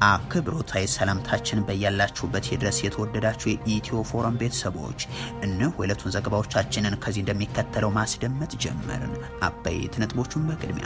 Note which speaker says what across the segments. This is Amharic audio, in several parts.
Speaker 1: አክብሮታዊ ሰላምታችን በያላችሁበት የድረስ የተወደዳችሁ የኢትዮ ፎረም ቤተሰቦች እነሆ የዕለቱን ዘገባዎቻችንን ከዚህ እንደሚከተለው ማስደመጥ ጀመርን። አበይት ነጥቦቹን በቅድሚያ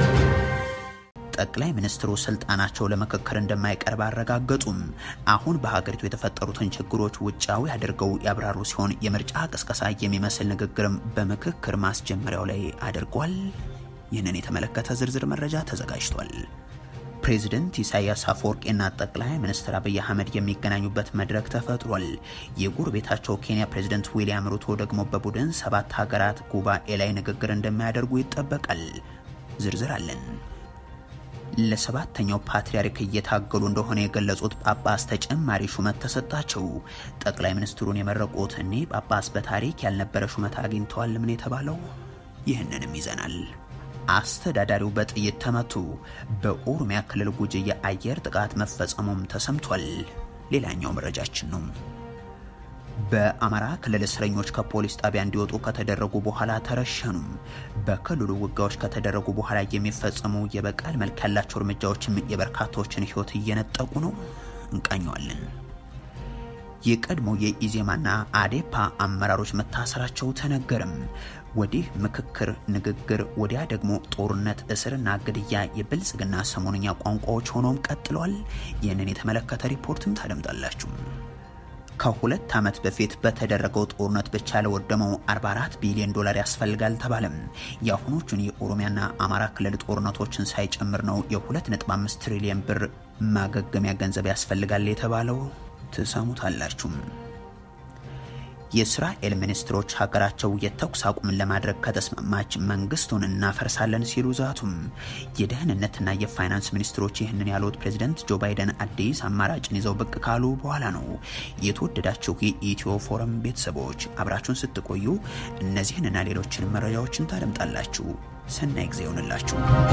Speaker 1: ጠቅላይ ሚኒስትሩ ስልጣናቸው ለምክክር እንደማይቀርብ አረጋገጡም። አሁን በሀገሪቱ የተፈጠሩትን ችግሮች ውጫዊ አድርገው ያብራሩ ሲሆን የምርጫ ቅስቀሳ የሚመስል ንግግርም በምክክር ማስጀመሪያው ላይ አድርጓል። ይህንን የተመለከተ ዝርዝር መረጃ ተዘጋጅቷል። ፕሬዚደንት ኢሳያስ አፈወርቂና ጠቅላይ ሚኒስትር አብይ አህመድ የሚገናኙበት መድረክ ተፈጥሯል። የጎረቤታቸው ኬንያ ፕሬዚደንት ዊልያም ሩቶ ደግሞ በቡድን ሰባት ሀገራት ጉባኤ ላይ ንግግር እንደሚያደርጉ ይጠበቃል። ዝርዝር አለን። ለሰባተኛው ፓትርያርክ እየታገሉ እንደሆነ የገለጹት ጳጳስ ተጨማሪ ሹመት ተሰጣቸው። ጠቅላይ ሚኒስትሩን የመረቁት እኒህ ጳጳስ በታሪክ ያልነበረ ሹመት አግኝተዋል። ምን የተባለው ይህንንም ይዘናል። አስተዳዳሪው በጥይት ተመቱ። በኦሮሚያ ክልል ጉጂ የአየር ጥቃት መፈጸሙም ተሰምቷል። ሌላኛው መረጃችን ነው። በአማራ ክልል እስረኞች ከፖሊስ ጣቢያ እንዲወጡ ከተደረጉ በኋላ ተረሸኑም። በክልሉ ውጊያዎች ከተደረጉ በኋላ የሚፈጸሙ የበቀል መልክ ያላቸው እርምጃዎችም የበርካታዎችን ሕይወት እየነጠቁ ነው። እንቃኘዋለን። የቀድሞ የኢዜማና አዴፓ አመራሮች መታሰራቸው ተነገርም። ወዲህ ምክክር፣ ንግግር፣ ወዲያ ደግሞ ጦርነት፣ እስርና ግድያ የብልጽግና ሰሞንኛ ቋንቋዎች ሆኖም ቀጥለዋል። ይህንን የተመለከተ ሪፖርትም ታደምጣላችሁ። ከሁለት ዓመት በፊት በተደረገው ጦርነት ብቻ ለወደመው 44 ቢሊዮን ዶላር ያስፈልጋል ተባለም። የአሁኖቹን የኦሮሚያና አማራ ክልል ጦርነቶችን ሳይጨምር ነው የ2.5 ትሪሊየን ብር ማገገሚያ ገንዘብ ያስፈልጋል የተባለው። ትሰሙታላችሁም። የእስራኤል ሚኒስትሮች ሀገራቸው የተኩስ አቁምን ለማድረግ ከተስማማች መንግስቱን እናፈርሳለን ሲሉ ዛቱም። የደህንነትና የፋይናንስ ሚኒስትሮች ይህንን ያሉት ፕሬዚደንት ጆ ባይደን አዲስ አማራጭን ይዘው ብቅ ካሉ በኋላ ነው። የተወደዳችሁ የኢትዮ ፎረም ቤተሰቦች አብራችሁን ስትቆዩ እነዚህንና ሌሎችን መረጃዎችን ታደምጣላችሁ። ሰናይ ጊዜ ይሆንላችሁ።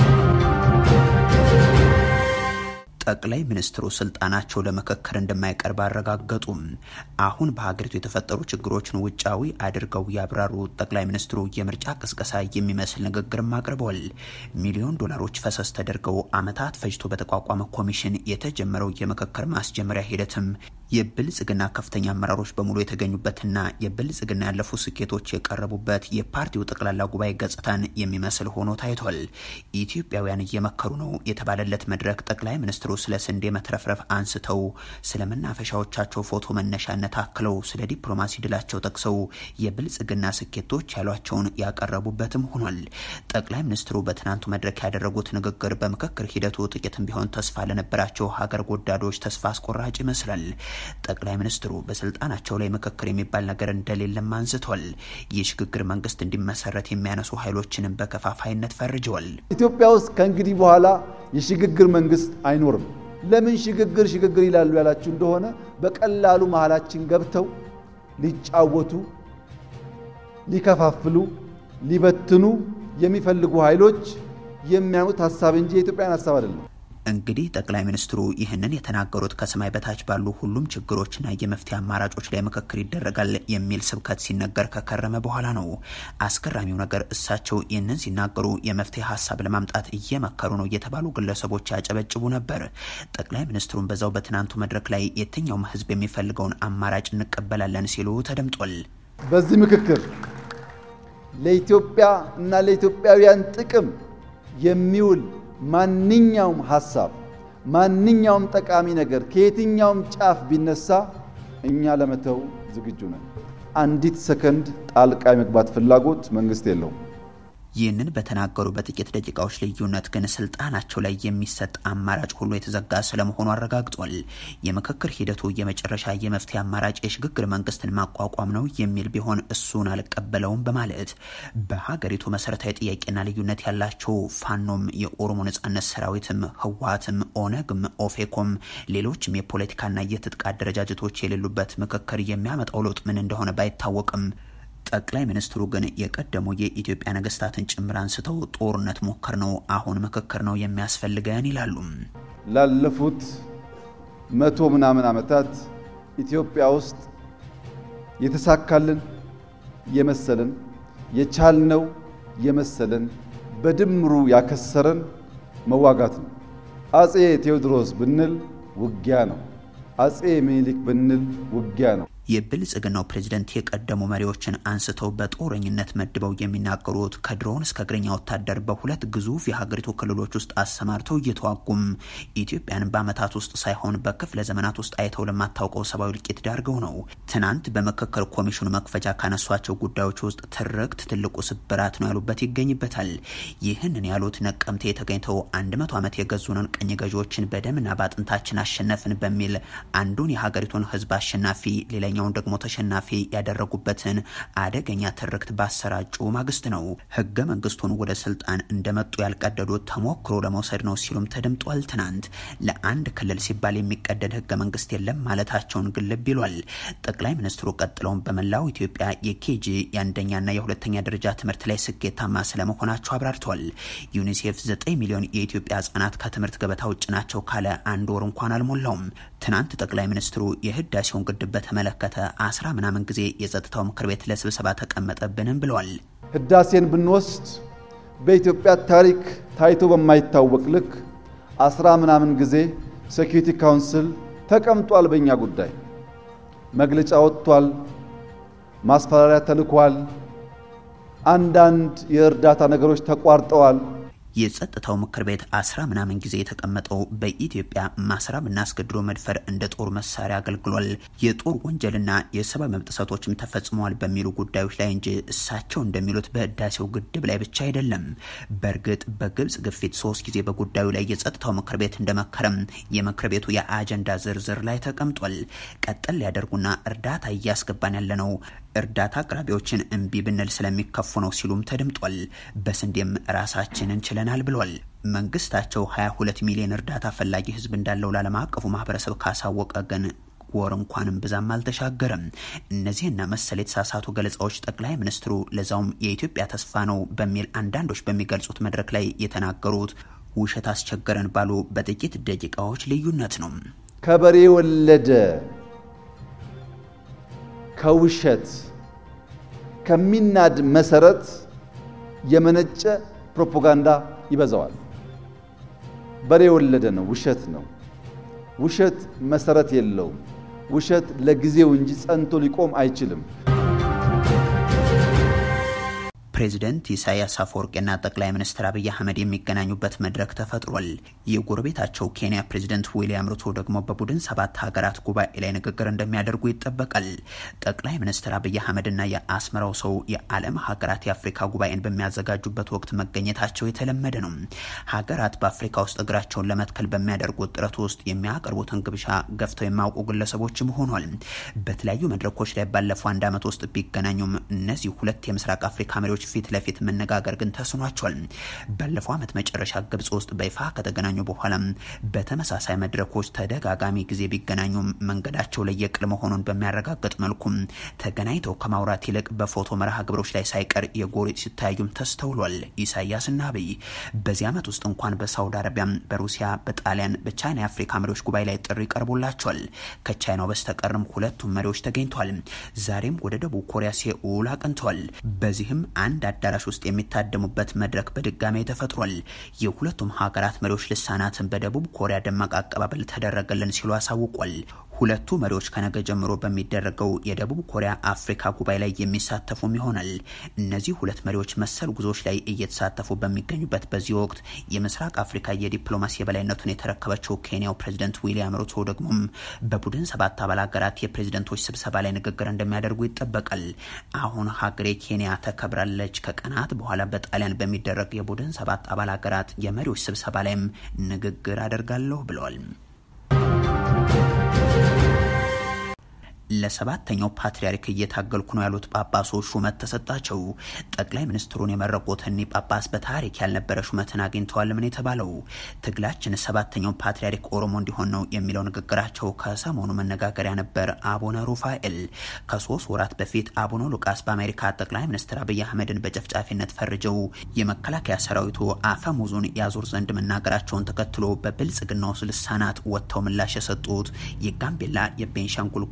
Speaker 1: ጠቅላይ ሚኒስትሩ ስልጣናቸው ለምክክር እንደማይቀርብ አረጋገጡም። አሁን በሀገሪቱ የተፈጠሩ ችግሮችን ውጫዊ አድርገው ያብራሩ ጠቅላይ ሚኒስትሩ የምርጫ ቅስቀሳ የሚመስል ንግግርም አቅርበዋል። ሚሊዮን ዶላሮች ፈሰስ ተደርገው ዓመታት ፈጅቶ በተቋቋመ ኮሚሽን የተጀመረው የምክክር ማስጀመሪያ ሂደትም የብልጽግና ከፍተኛ አመራሮች በሙሉ የተገኙበትና የብልጽግና ያለፉ ስኬቶች የቀረቡበት የፓርቲው ጠቅላላ ጉባኤ ገጽታን የሚመስል ሆኖ ታይቷል። ኢትዮጵያውያን እየመከሩ ነው የተባለለት መድረክ ጠቅላይ ሚኒስትሩ ስለ ስንዴ መትረፍረፍ አንስተው ስለ መናፈሻዎቻቸው ፎቶ መነሻነት አክለው ስለ ዲፕሎማሲ ድላቸው ጠቅሰው የብልጽግና ስኬቶች ያሏቸውን ያቀረቡበትም ሆኗል። ጠቅላይ ሚኒስትሩ በትናንቱ መድረክ ያደረጉት ንግግር በምክክር ሂደቱ ጥቂትም ቢሆን ተስፋ ለነበራቸው ሀገር ወዳዶች ተስፋ አስቆራጭ ይመስላል። ጠቅላይ ሚኒስትሩ በስልጣናቸው ላይ ምክክር የሚባል ነገር እንደሌለም አንስቷል። የሽግግር መንግስት እንዲመሰረት የሚያነሱ ኃይሎችንም በከፋፋይነት ፈርጀዋል።
Speaker 2: ኢትዮጵያ ውስጥ ከእንግዲህ በኋላ የሽግግር መንግስት አይኖርም። ለምን ሽግግር ሽግግር ይላሉ ያላችሁ እንደሆነ በቀላሉ መሀላችን ገብተው ሊጫወቱ፣ ሊከፋፍሉ፣ ሊበትኑ የሚፈልጉ ኃይሎች የሚያኑት ሀሳብ እንጂ የኢትዮጵያን ሀሳብ አይደለም።
Speaker 1: እንግዲህ ጠቅላይ ሚኒስትሩ ይህንን የተናገሩት ከሰማይ በታች ባሉ ሁሉም ችግሮችና የመፍትሄ አማራጮች ላይ ምክክር ይደረጋል የሚል ስብከት ሲነገር ከከረመ በኋላ ነው። አስገራሚው ነገር እሳቸው ይህንን ሲናገሩ የመፍትሄ ሀሳብ ለማምጣት እየመከሩ ነው የተባሉ ግለሰቦች ያጨበጭቡ ነበር። ጠቅላይ ሚኒስትሩን በዛው በትናንቱ መድረክ ላይ የትኛውም ሕዝብ የሚፈልገውን አማራጭ እንቀበላለን ሲሉ ተደምጧል።
Speaker 2: በዚህ ምክክር ለኢትዮጵያ እና ለኢትዮጵያውያን ጥቅም የሚውል ማንኛውም ሀሳብ ማንኛውም ጠቃሚ ነገር ከየትኛውም ጫፍ ቢነሳ እኛ ለመተው ዝግጁ ነን። አንዲት ሰከንድ ጣልቃ የመግባት ፍላጎት መንግስት የለውም።
Speaker 1: ይህንን በተናገሩ በጥቂት ደቂቃዎች ልዩነት ግን ስልጣናቸው ላይ የሚሰጥ አማራጭ ሁሉ የተዘጋ ስለመሆኑ አረጋግጧል። የምክክር ሂደቱ የመጨረሻ የመፍትሄ አማራጭ የሽግግር መንግስትን ማቋቋም ነው የሚል ቢሆን እሱን አልቀበለውም በማለት በሀገሪቱ መሰረታዊ ጥያቄና ልዩነት ያላቸው ፋኖም፣ የኦሮሞ ነጻነት ሰራዊትም፣ ህወሓትም፣ ኦነግም፣ ኦፌኮም ሌሎችም የፖለቲካና የትጥቅ አደረጃጀቶች የሌሉበት ምክክር የሚያመጣው ለውጥ ምን እንደሆነ ባይታወቅም ጠቅላይ ሚኒስትሩ ግን የቀደሙ የኢትዮጵያ ነገስታትን ጭምር አንስተው ጦርነት ሞከር ነው፣ አሁን ምክክር ነው የሚያስፈልገን ይላሉ።
Speaker 2: ላለፉት መቶ ምናምን ዓመታት ኢትዮጵያ ውስጥ የተሳካልን የመሰለን የቻልነው የመሰለን በድምሩ ያከሰረን መዋጋት ነው። አጼ ቴዎድሮስ ብንል ውጊያ ነው። አጼ ምኒልክ ብንል ውጊያ ነው።
Speaker 1: የብልጽግናው ፕሬዝደንት የቀደሙ መሪዎችን አንስተው በጦረኝነት መድበው የሚናገሩት ከድሮን እስከ እግረኛ ወታደር በሁለት ግዙፍ የሀገሪቱ ክልሎች ውስጥ አሰማርተው እየተዋጉም ኢትዮጵያን በዓመታት ውስጥ ሳይሆን በክፍለ ዘመናት ውስጥ አይተው ለማታውቀው ሰብአዊ እልቂት ዳርገው ነው። ትናንት በምክክር ኮሚሽኑ መክፈቻ ካነሷቸው ጉዳዮች ውስጥ ትርክት ትልቁ ስብራት ነው ያሉበት ይገኝበታል። ይህንን ያሉት ነቀምቴ የተገኝተው አንድ መቶ ዓመት የገዙንን ቅኝ ገዢዎችን በደምና በአጥንታችን አሸነፍን በሚል አንዱን የሀገሪቱን ሕዝብ አሸናፊ ሌላ ኛውን ደግሞ ተሸናፊ ያደረጉበትን አደገኛ ትርክት ባሰራጩ ማግስት ነው። ህገ መንግስቱን ወደ ስልጣን እንደመጡ ያልቀደዱት ተሞክሮ ለመውሰድ ነው ሲሉም ተደምጧል። ትናንት ለአንድ ክልል ሲባል የሚቀደድ ህገ መንግስት የለም ማለታቸውን ግልብ ይሏል። ጠቅላይ ሚኒስትሩ ቀጥለውን በመላው ኢትዮጵያ የኬጂ የአንደኛና የሁለተኛ ደረጃ ትምህርት ላይ ስኬታማ ስለመሆናቸው አብራርተዋል። ዩኒሴፍ 9 ሚሊዮን የኢትዮጵያ ህጻናት ከትምህርት ገበታ ውጭ ናቸው ካለ አንድ ወር እንኳን አልሞላውም። ትናንት ጠቅላይ ሚኒስትሩ የህዳሴውን ግድብ በተመለከተ አስራ ምናምን ጊዜ የጸጥታው ምክር ቤት ለስብሰባ ተቀመጠብንም ብለዋል።
Speaker 2: ህዳሴን ብንወስድ በኢትዮጵያ ታሪክ ታይቶ በማይታወቅ ልክ አስራ ምናምን ጊዜ ሴኪሪቲ ካውንስል ተቀምጧል። በእኛ ጉዳይ መግለጫ ወጥቷል፣ ማስፈራሪያ ተልኳል፣ አንዳንድ የእርዳታ ነገሮች ተቋርጠዋል።
Speaker 1: የጸጥታው ምክር ቤት አስራ ምናምን ጊዜ የተቀመጠው በኢትዮጵያ ማስራብና አስገድዶ መድፈር እንደ ጦር መሳሪያ አገልግሏል፣ የጦር ወንጀልና የሰብአዊ መብት ጥሰቶችም ተፈጽመዋል በሚሉ ጉዳዮች ላይ እንጂ እሳቸው እንደሚሉት በህዳሴው ግድብ ላይ ብቻ አይደለም። በእርግጥ በግብጽ ግፊት ሶስት ጊዜ በጉዳዩ ላይ የጸጥታው ምክር ቤት እንደመከረም የምክር ቤቱ የአጀንዳ ዝርዝር ላይ ተቀምጧል። ቀጠል ሊያደርጉና እርዳታ እያስገባን ያለነው እርዳታ አቅራቢዎችን እምቢ ብንል ስለሚከፉ ነው ሲሉም ተደምጧል። በስንዴም ራሳችንን ችለናል ብሏል። መንግስታቸው 22 ሚሊዮን እርዳታ ፈላጊ ህዝብ እንዳለው ለዓለም አቀፉ ማህበረሰብ ካሳወቀ ግን ወር እንኳንም ብዛም አልተሻገረም። እነዚህና መሰል የተሳሳቱ ገለጻዎች ጠቅላይ ሚኒስትሩ ለዛውም የኢትዮጵያ ተስፋ ነው በሚል አንዳንዶች በሚገልጹት መድረክ ላይ የተናገሩት ውሸት አስቸገረን ባሉ በጥቂት ደቂቃዎች ልዩነት ነው።
Speaker 2: ከበሬ ወለደ ከውሸት ከሚናድ መሰረት የመነጨ ፕሮፓጋንዳ ይበዛዋል። በሬ የወለደ ነው፣ ውሸት ነው። ውሸት መሰረት የለውም። ውሸት ለጊዜው እንጂ ጸንቶ ሊቆም አይችልም።
Speaker 1: ፕሬዚደንት ኢሳያስ አፈወርቂና ጠቅላይ ሚኒስትር አብይ አህመድ የሚገናኙበት መድረክ ተፈጥሯል። የጎረቤታቸው ኬንያ ፕሬዚደንት ዊሊያም ሩቶ ደግሞ በቡድን ሰባት ሀገራት ጉባኤ ላይ ንግግር እንደሚያደርጉ ይጠበቃል። ጠቅላይ ሚኒስትር አብይ አህመድና የአስመራው ሰው የዓለም ሀገራት የአፍሪካ ጉባኤን በሚያዘጋጁበት ወቅት መገኘታቸው የተለመደ ነው። ሀገራት በአፍሪካ ውስጥ እግራቸውን ለመትከል በሚያደርጉት ጥረት ውስጥ የሚያቀርቡትን ግብዣ ገፍተው የማያውቁ ግለሰቦችም ሆኗል። በተለያዩ መድረኮች ላይ ባለፈው አንድ ዓመት ውስጥ ቢገናኙም እነዚህ ሁለት የምስራቅ አፍሪካ መሪዎች ፊት ለፊት መነጋገር ግን ተስኗቸዋል። ባለፈው ዓመት መጨረሻ ግብጽ ውስጥ በይፋ ከተገናኙ በኋላ በተመሳሳይ መድረኮች ተደጋጋሚ ጊዜ ቢገናኙም መንገዳቸው ለየቅል መሆኑን በሚያረጋግጥ መልኩም ተገናኝተው ከማውራት ይልቅ በፎቶ መርሃ ግብሮች ላይ ሳይቀር የጎሪጥ ሲታዩም ተስተውሏል። ኢሳያስና አብይ በዚህ ዓመት ውስጥ እንኳን በሳውዲ አረቢያ፣ በሩሲያ፣ በጣሊያን፣ በቻይና የአፍሪካ መሪዎች ጉባኤ ላይ ጥሪ ቀርቦላቸዋል። ከቻይናው በስተቀርም ሁለቱም መሪዎች ተገኝተዋል። ዛሬም ወደ ደቡብ ኮሪያ ሴኡል አቅንተዋል። በዚህም አንድ አዳራሽ ውስጥ የሚታደሙበት መድረክ በድጋሚ ተፈጥሯል። የሁለቱም ሀገራት መሪዎች ልሳናትን በደቡብ ኮሪያ ደማቅ አቀባበል ተደረገልን ሲሉ አሳውቋል። ሁለቱ መሪዎች ከነገ ጀምሮ በሚደረገው የደቡብ ኮሪያ አፍሪካ ጉባኤ ላይ የሚሳተፉም ይሆናል። እነዚህ ሁለት መሪዎች መሰል ጉዞዎች ላይ እየተሳተፉ በሚገኙበት በዚህ ወቅት የምስራቅ አፍሪካ የዲፕሎማሲ የበላይነቱን የተረከበችው ኬንያው ፕሬዚደንት ዊሊያም ሩቶ ደግሞም በቡድን ሰባት አባል ሀገራት የፕሬዚደንቶች ስብሰባ ላይ ንግግር እንደሚያደርጉ ይጠበቃል። አሁን ሀገሬ ኬንያ ተከብራለች። ከቀናት በኋላ በጣሊያን በሚደረግ የቡድን ሰባት አባል ሀገራት የመሪዎች ስብሰባ ላይም ንግግር አደርጋለሁ ብለዋል። ለሰባተኛው ፓትርያርክ እየታገልኩ ነው ያሉት ጳጳሶች ሹመት ተሰጣቸው። ጠቅላይ ሚኒስትሩን የመረቁት እኒህ ጳጳስ በታሪክ ያልነበረ ሹመትን አግኝተዋል። ምን የተባለው ትግላችን ሰባተኛው ፓትርያርክ ኦሮሞ እንዲሆን ነው የሚለው ንግግራቸው ከሰሞኑ መነጋገሪያ ነበር። አቡነ ሩፋኤል ከሶስት ወራት በፊት አቡነ ሉቃስ በአሜሪካ ጠቅላይ ሚኒስትር አብይ አህመድን በጨፍጫፊነት ፈርጀው የመከላከያ ሰራዊቱ አፈሙዙን ያዞር ዘንድ መናገራቸውን ተከትሎ በብልጽግናው ልሳናት ወጥተው ምላሽ የሰጡት የጋምቤላ የቤንሻንጉል ጉሙዝ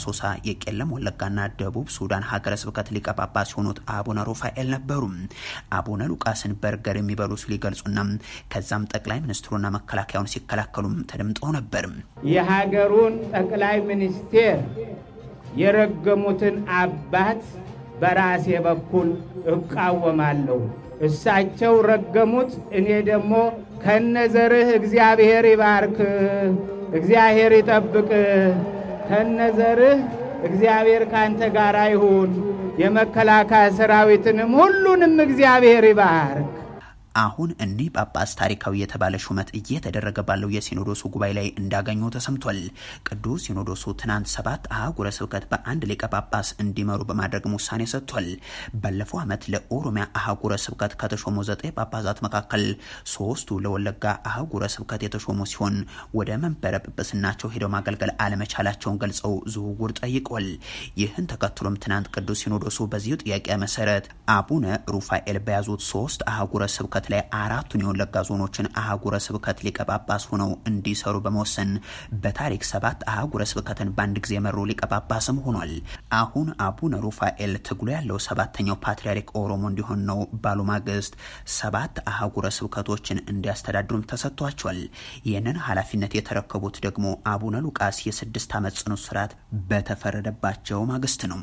Speaker 1: የአሶሳ የቄለም ወለጋና ደቡብ ሱዳን ሀገረ ስብከት ሊቀ ጳጳስ የሆኑት አቡነ ሩፋኤል ነበሩ። አቡነ ሉቃስን በርገር የሚበሉ ሲሉ ይገልጹና ከዛም ጠቅላይ ሚኒስትሩና መከላከያውን ሲከላከሉም ተደምጠው ነበር።
Speaker 3: የሀገሩን ጠቅላይ ሚኒስቴር የረገሙትን አባት በራሴ በኩል እቃወማለሁ። እሳቸው ረገሙት፣ እኔ ደግሞ ከነዘርህ እግዚአብሔር ይባርክ፣ እግዚአብሔር ይጠብቅ፣ ከነዘርህ እግዚአብሔር ካንተ ጋር ይሁን፣ የመከላከያ ሰራዊትንም ሁሉንም እግዚአብሔር ይባርክ።
Speaker 1: አሁን እኒህ ጳጳስ ታሪካዊ የተባለ ሹመት እየተደረገ ባለው የሲኖዶሱ ጉባኤ ላይ እንዳገኙ ተሰምቷል። ቅዱስ ሲኖዶሱ ትናንት ሰባት አህጉረ ስብከት በአንድ ሊቀ ጳጳስ እንዲመሩ በማድረግም ውሳኔ ሰጥቷል። ባለፈው ዓመት ለኦሮሚያ አህጉረ ስብከት ከተሾሙ ዘጠኝ ጳጳሳት መካከል ሶስቱ ለወለጋ አህጉረ ስብከት የተሾሙ ሲሆን ወደ መንበረ ጵጵስናቸው ሄደው ማገልገል አለመቻላቸውን ገልጸው ዝውውር ጠይቋል። ይህን ተከትሎም ትናንት ቅዱስ ሲኖዶሱ በዚሁ ጥያቄ መሰረት አቡነ ሩፋኤል በያዙት ሶስት አህጉረ ስብከት ላይ አራቱን የወለጋ ዞኖችን አህጉረ ስብከት ሊቀ ጳጳስ ሆነው እንዲሰሩ በመወሰን በታሪክ ሰባት አህጉረ ስብከትን በአንድ ጊዜ የመሩ ሊቀ ጳጳስም ሆኗል። አሁን አቡነ ሩፋኤል ትግሉ ያለው ሰባተኛው ፓትርያርክ ኦሮሞ እንዲሆን ነው ባሉ ማግስት ሰባት አህጉረ ስብከቶችን እንዲያስተዳድሩም ተሰጥቷቸዋል። ይህንን ኃላፊነት የተረከቡት ደግሞ አቡነ ሉቃስ የስድስት ዓመት ጽኑ እስራት በተፈረደባቸው ማግስት ነው።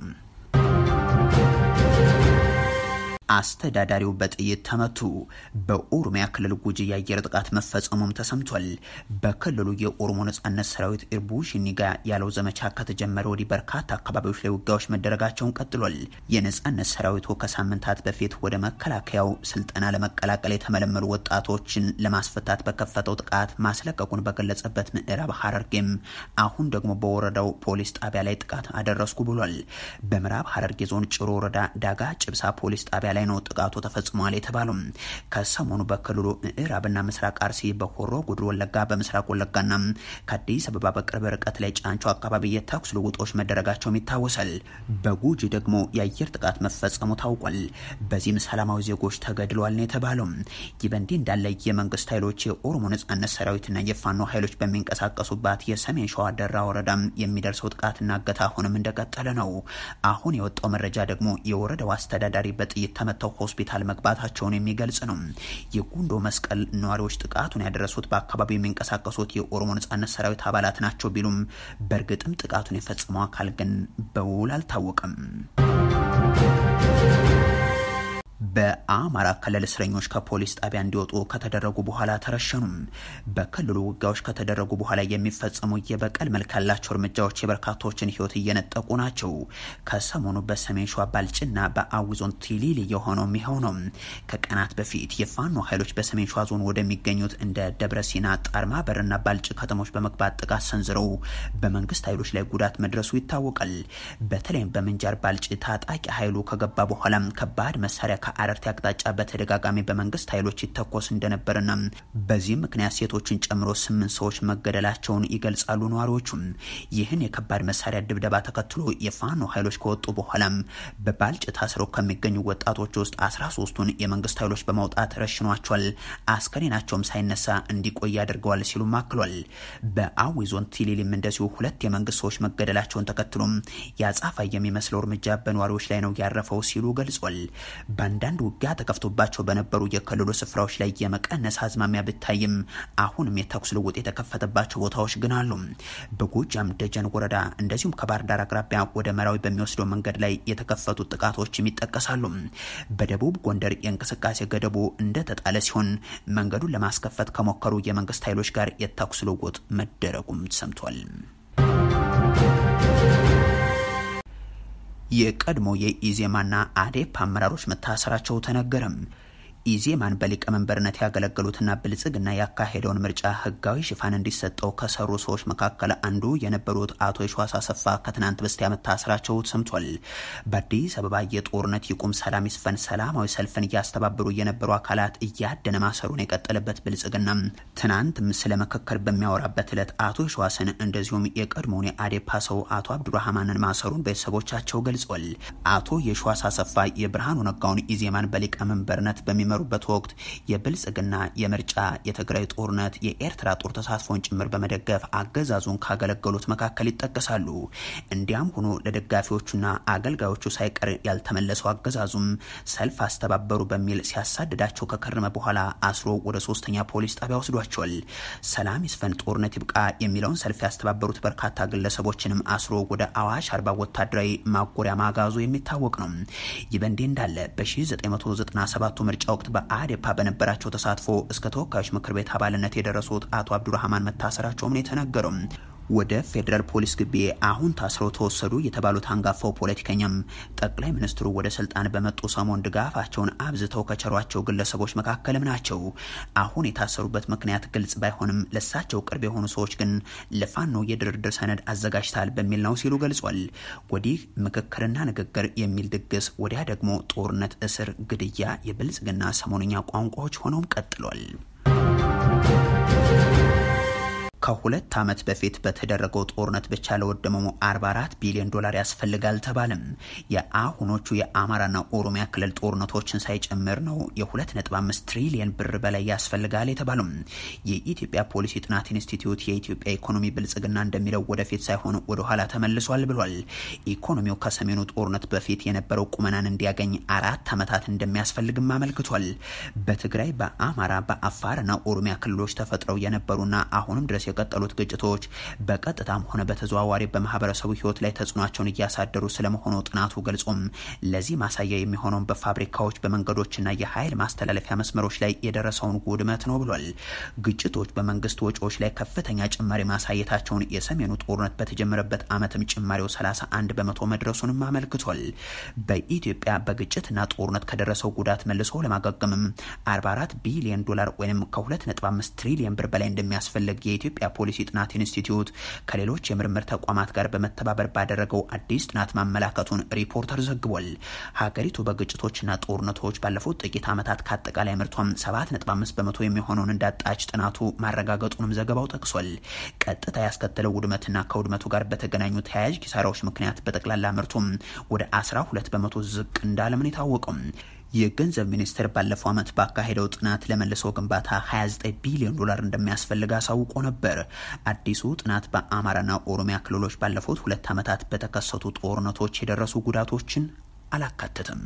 Speaker 1: አስተዳዳሪው በጥይት ተመቱ። በኦሮሚያ ክልል ጉጂ የአየር ጥቃት መፈጸሙም ተሰምቷል። በክልሉ የኦሮሞ ነጻነት ሰራዊት ኢርቡ ሽኒጋ ያለው ዘመቻ ከተጀመረ ወዲህ በርካታ አካባቢዎች ላይ ውጊያዎች መደረጋቸውን ቀጥሏል። የነጻነት ሰራዊቱ ከሳምንታት በፊት ወደ መከላከያው ስልጠና ለመቀላቀል የተመለመሉ ወጣቶችን ለማስፈታት በከፈተው ጥቃት ማስለቀቁን በገለጸበት ምዕራብ ሐረርጌም አሁን ደግሞ በወረዳው ፖሊስ ጣቢያ ላይ ጥቃት አደረስኩ ብሏል። በምዕራብ ሐረርጌ ዞን ጭሮ ወረዳ ዳጋ ጭብሳ ፖሊስ ጣቢያ ላይ ነው ጥቃቱ ተፈጽሟል የተባለው። ከሰሞኑ በክልሉ ምዕራብና ምስራቅ አርሲ፣ በሆሮ ጉድሩ ወለጋ፣ በምስራቅ ወለጋና ከአዲስ አበባ በቅርብ ርቀት ላይ ጫንቾ አካባቢ የተኩስ ልውጦች መደረጋቸውም ይታወሳል። በጉጂ ደግሞ የአየር ጥቃት መፈጸሙ ታውቋል። በዚህም ሰላማዊ ዜጎች ተገድለዋል ነው የተባለው። ይህ በእንዲህ እንዳለ የመንግስት ኃይሎች የኦሮሞ ነጻነት ሰራዊትና የፋኖ ኃይሎች በሚንቀሳቀሱባት የሰሜን ሸዋ ደራ ወረዳ የሚደርሰው ጥቃትና እገታ አሁንም እንደቀጠለ ነው። አሁን የወጣው መረጃ ደግሞ የወረዳው አስተዳዳሪ በጥይት ተመተው ሆስፒታል መግባታቸውን የሚገልጽ ነው። የጉንዶ መስቀል ነዋሪዎች ጥቃቱን ያደረሱት በአካባቢው የሚንቀሳቀሱት የኦሮሞ ነጻነት ሰራዊት አባላት ናቸው ቢሉም በእርግጥም ጥቃቱን የፈጸመው አካል ግን በውል አልታወቀም። በአማራ ክልል እስረኞች ከፖሊስ ጣቢያ እንዲወጡ ከተደረጉ በኋላ ተረሸኑም። በክልሉ ውጊያዎች ከተደረጉ በኋላ የሚፈጸሙ የበቀል መልክ ያላቸው እርምጃዎች የበርካቶችን ሕይወት እየነጠቁ ናቸው። ከሰሞኑ በሰሜን ሸዋ ባልጭና በአዊ ዞን ቲሊሊ የሆነው ይኸው ነው። ከቀናት በፊት የፋኖ ኃይሎች በሰሜን ሸዋ ዞን ወደሚገኙት እንደ ደብረ ሲና፣ ጣርማ በርና ባልጭ ከተሞች በመግባት ጥቃት ሰንዝረው በመንግስት ኃይሎች ላይ ጉዳት መድረሱ ይታወቃል። በተለይም በምንጃር ባልጭ ታጣቂ ኃይሉ ከገባ በኋላም ከባድ መሳሪያ ከአረርቲ አቅጣጫ በተደጋጋሚ በመንግስት ኃይሎች ይተኮስ እንደነበርና በዚህም ምክንያት ሴቶችን ጨምሮ ስምንት ሰዎች መገደላቸውን ይገልጻሉ ነዋሪዎቹም። ይህን የከባድ መሳሪያ ድብደባ ተከትሎ የፋኖ ኃይሎች ከወጡ በኋላም በባልጭ ታስረው ከሚገኙ ወጣቶች ውስጥ አስራ ሶስቱን የመንግስት ኃይሎች በማውጣት ረሽኗቸዋል። አስከሬናቸውም ሳይነሳ እንዲቆይ አድርገዋል ሲሉም አክሏል። በአዊ ዞን ቲሊሊም እንደዚሁ ሁለት የመንግስት ሰዎች መገደላቸውን ተከትሎም የአጻፋ የሚመስለው እርምጃ በነዋሪዎች ላይ ነው ያረፈው ሲሉ ገልጿል። በአንዳንድ ውጊያ ተከፍቶባቸው በነበሩ የክልሉ ስፍራዎች ላይ የመቀነስ አዝማሚያ ብታይም አሁንም የተኩስ ልውጥ የተከፈተባቸው ቦታዎች ግን አሉ። በጎጃም ደጀን ወረዳ እንደዚሁም ከባህር ዳር አቅራቢያ ወደ መራዊ በሚወስደው መንገድ ላይ የተከፈቱት ጥቃቶችም ይጠቀሳሉ። በደቡብ ጎንደር የእንቅስቃሴ ገደቡ እንደተጣለ ሲሆን መንገዱን ለማስከፈት ከሞከሩ የመንግስት ኃይሎች ጋር የተኩስ ልውውጥ መደረጉም ሰምቷል። የቀድሞ የኢዜማና አዴፕ አመራሮች መታሰራቸው ተነገረም። ኢዜማን በሊቀመንበርነት ያገለገሉትና ብልጽግና ያካሄደውን ምርጫ ህጋዊ ሽፋን እንዲሰጠው ከሰሩ ሰዎች መካከል አንዱ የነበሩት አቶ የሸዋስ አሰፋ ከትናንት በስቲያ መታሰራቸው ሰምቷል። በአዲስ አበባ የጦርነት ይቁም፣ ሰላም ይስፈን ሰላማዊ ሰልፍን እያስተባበሩ የነበሩ አካላት እያደነ ማሰሩን የቀጠለበት ብልጽግና ትናንትም ስለ ምክክር በሚያወራበት ዕለት አቶ የሸዋስን እንደዚሁም የቀድሞውን የአዴፓ ሰው አቶ አብዱራህማንን ማሰሩን ቤተሰቦቻቸው ገልጿል። አቶ የሸዋስ አሰፋ የብርሃኑ ነጋውን ኢዜማን በሊቀመንበርነት በሚመሩ በሚመሩበት ወቅት የብልጽግና የምርጫ የትግራይ ጦርነት የኤርትራ ጦር ተሳትፎን ጭምር በመደገፍ አገዛዙን ካገለገሉት መካከል ይጠቀሳሉ። እንዲያም ሆኖ ለደጋፊዎቹና አገልጋዮቹ ሳይቀር ያልተመለሰው አገዛዙም ሰልፍ አስተባበሩ በሚል ሲያሳድዳቸው ከከረመ በኋላ አስሮ ወደ ሶስተኛ ፖሊስ ጣቢያ ወስዷቸዋል። ሰላም ይስፈን፣ ጦርነት ይብቃ የሚለውን ሰልፍ ያስተባበሩት በርካታ ግለሰቦችንም አስሮ ወደ አዋሽ አርባ ወታደራዊ ማጎሪያ ማጋዙ የሚታወቅ ነው። ይህ በእንዲህ እንዳለ በ1997 ምርጫ ወቅት በአዴፓ በነበራቸው ተሳትፎ እስከ ተወካዮች ምክር ቤት አባልነት የደረሱት አቶ አብዱራህማን መታሰራቸውም ነው የተነገረው። ወደ ፌዴራል ፖሊስ ግቢ አሁን ታስረው ተወሰዱ የተባሉት አንጋፋው ፖለቲከኛም ጠቅላይ ሚኒስትሩ ወደ ስልጣን በመጡ ሰሞን ድጋፋቸውን አብዝተው ከቸሯቸው ግለሰቦች መካከልም ናቸው። አሁን የታሰሩበት ምክንያት ግልጽ ባይሆንም ለሳቸው ቅርብ የሆኑ ሰዎች ግን ለፋኖ የድርድር ሰነድ አዘጋጅታል በሚል ነው ሲሉ ገልጿል። ወዲህ ምክክርና ንግግር የሚል ድግስ፣ ወዲያ ደግሞ ጦርነት፣ እስር፣ ግድያ የብልጽግና ሰሞንኛ ቋንቋዎች ሆነውም ቀጥሏል። ከሁለት ዓመት በፊት በተደረገው ጦርነት ብቻ ለወደመው 44 ቢሊዮን ዶላር ያስፈልጋል ተባለም። የአሁኖቹ የአማራና ኦሮሚያ ክልል ጦርነቶችን ሳይጨምር ነው የ2.5 ትሪሊየን ብር በላይ ያስፈልጋል የተባለው። የኢትዮጵያ ፖሊሲ ጥናት ኢንስቲትዩት የኢትዮጵያ ኢኮኖሚ ብልጽግና እንደሚለው ወደፊት ሳይሆን ወደ ኋላ ተመልሷል ብሏል። ኢኮኖሚው ከሰሜኑ ጦርነት በፊት የነበረው ቁመናን እንዲያገኝ አራት ዓመታት እንደሚያስፈልግም አመልክቷል። በትግራይ በአማራ በአፋርና ኦሮሚያ ክልሎች ተፈጥረው የነበሩና አሁንም ድረስ የቀጠሉት ግጭቶች በቀጥታም ሆነ በተዘዋዋሪ በማህበረሰቡ ሕይወት ላይ ተጽዕኖቸውን እያሳደሩ ስለመሆኑ ጥናቱ ገልጾም ለዚህ ማሳያ የሚሆነውን በፋብሪካዎች በመንገዶችና የኃይል ማስተላለፊያ መስመሮች ላይ የደረሰውን ውድመት ነው ብሏል። ግጭቶች በመንግስት ወጪዎች ላይ ከፍተኛ ጭማሪ ማሳየታቸውን የሰሜኑ ጦርነት በተጀመረበት ዓመትም ጭማሪው 31 በመቶ መድረሱንም አመልክቷል። በኢትዮጵያ በግጭትና ጦርነት ከደረሰው ጉዳት መልሶ ለማገገምም 44 ቢሊዮን ዶላር ወይም ከ2.5 ትሪሊዮን ብር በላይ እንደሚያስፈልግ የኢትዮጵያ ፖሊሲ ጥናት ኢንስቲትዩት ከሌሎች የምርምር ተቋማት ጋር በመተባበር ባደረገው አዲስ ጥናት ማመላከቱን ሪፖርተር ዘግቧል። ሀገሪቱ በግጭቶችና ጦርነቶች ባለፉት ጥቂት ዓመታት ከአጠቃላይ ምርቷም 7.5 በመቶ የሚሆነውን እንዳጣች ጥናቱ ማረጋገጡንም ዘገባው ጠቅሷል። ቀጥታ ያስከተለው ውድመትና ከውድመቱ ጋር በተገናኙ ተያያዥ ኪሳራዎች ምክንያት በጠቅላላ ምርቱም ወደ 12 በመቶ ዝቅ እንዳለምን የታወቀው የገንዘብ ሚኒስቴር ባለፈው ዓመት ባካሄደው ጥናት ለመልሶ ግንባታ 29 ቢሊዮን ዶላር እንደሚያስፈልግ አሳውቆ ነበር። አዲሱ ጥናት በአማራና ኦሮሚያ ክልሎች ባለፉት ሁለት ዓመታት በተከሰቱ ጦርነቶች የደረሱ ጉዳቶችን አላካተትም።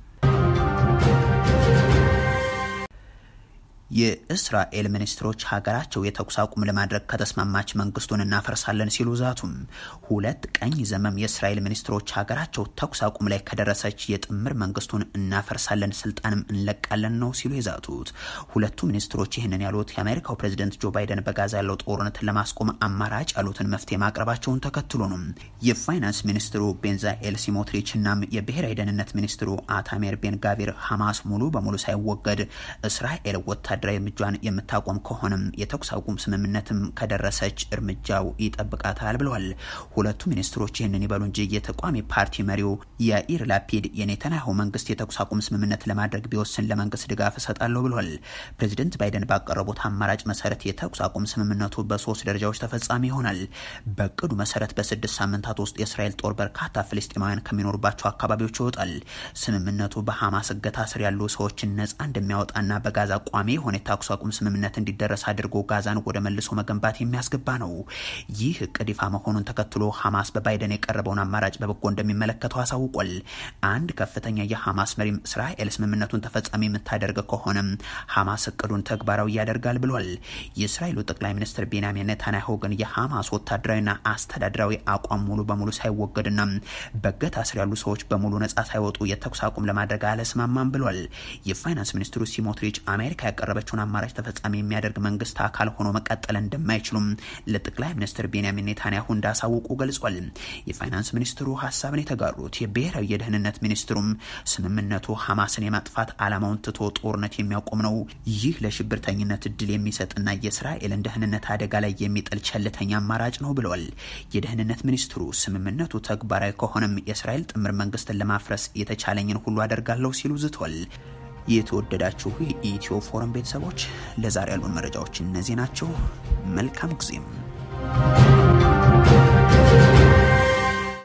Speaker 1: የእስራኤል ሚኒስትሮች ሀገራቸው የተኩስ አቁም ለማድረግ ከተስማማች መንግስቱን እናፈርሳለን ሲሉ ዛቱም። ሁለት ቀኝ ዘመም የእስራኤል ሚኒስትሮች ሀገራቸው ተኩስ አቁም ላይ ከደረሰች የጥምር መንግስቱን እናፈርሳለን፣ ስልጣንም እንለቃለን ነው ሲሉ የዛቱት። ሁለቱ ሚኒስትሮች ይህንን ያሉት የአሜሪካው ፕሬዚደንት ጆ ባይደን በጋዛ ያለው ጦርነትን ለማስቆም አማራጭ ያሉትን መፍትሄ ማቅረባቸውን ተከትሎ ነው። የፋይናንስ ሚኒስትሩ ቤንዛኤል ሲሞትሪች እናም የብሔራዊ ደህንነት ሚኒስትሩ አታሜር ቤን ጋቪር ሐማስ ሙሉ በሙሉ ሳይወገድ እስራኤል ወታደ ወታደራዊ እርምጃን የምታቆም ከሆነም የተኩስ አቁም ስምምነትም ከደረሰች እርምጃው ይጠብቃታል ብለዋል። ሁለቱ ሚኒስትሮች ይህንን ይበሉ እንጂ የተቃዋሚ ፓርቲ መሪው ያኢር ላፒድ የኔታንያሁ መንግስት የተኩስ አቁም ስምምነት ለማድረግ ቢወስን ለመንግስት ድጋፍ እሰጣለሁ ብለዋል። ፕሬዚደንት ባይደን ባቀረቡት አማራጭ መሰረት የተኩስ አቁም ስምምነቱ በሶስት ደረጃዎች ተፈጻሚ ይሆናል። በእቅዱ መሰረት በስድስት ሳምንታት ውስጥ የእስራኤል ጦር በርካታ ፍልስጤማውያን ከሚኖሩባቸው አካባቢዎች ይወጣል። ስምምነቱ በሐማስ እገታ ስር ያሉ ሰዎችን ነጻ እንደሚያወጣና በጋዛ ቋሚ የሆነ የተኩስ አቁም ስምምነት እንዲደረስ አድርጎ ጋዛን ወደ መልሶ መገንባት የሚያስገባ ነው። ይህ እቅድ ይፋ መሆኑን ተከትሎ ሐማስ በባይደን የቀረበውን አማራጭ በበጎ እንደሚመለከተው አሳውቋል። አንድ ከፍተኛ የሐማስ መሪም እስራኤል ስምምነቱን ተፈጻሚ የምታደርግ ከሆነም ሐማስ እቅዱን ተግባራዊ ያደርጋል ብሏል። የእስራኤሉ ጠቅላይ ሚኒስትር ቤንያሚን ኔታንያሁ ግን የሐማስ ወታደራዊና አስተዳደራዊ አቋም ሙሉ በሙሉ ሳይወገድና በገታ ስር ያሉ ሰዎች በሙሉ ነጻ ሳይወጡ የተኩስ አቁም ለማድረግ አለስማማም ብሏል። የፋይናንስ ሚኒስትሩ ሲሞትሪች አሜሪካ ያቀረበችውን አማራጭ ተፈጻሚ የሚያደርግ መንግስት አካል ሆኖ መቀጠል እንደማይችሉም ለጠቅላይ ሚኒስትር ቤንያሚን ኔታንያሁ እንዳሳውቁ ገልጿል። የፋይናንስ ሚኒስትሩ ሀሳብን የተጋሩት የብሔራዊ የደህንነት ሚኒስትሩም ስምምነቱ ሐማስን የማጥፋት ዓላማውን ትቶ ጦርነት የሚያቆም ነው። ይህ ለሽብርተኝነት እድል የሚሰጥና የእስራኤልን ደህንነት አደጋ ላይ የሚጥል ቸልተኛ አማራጭ ነው ብለዋል። የደህንነት ሚኒስትሩ ስምምነቱ ተግባራዊ ከሆነም የእስራኤል ጥምር መንግስትን ለማፍረስ የተቻለኝን ሁሉ አደርጋለሁ ሲሉ ዝቷል። የተወደዳችሁ የኢትዮ ፎረም ቤተሰቦች ለዛሬ ያሉን መረጃዎች እነዚህ ናቸው። መልካም ጊዜም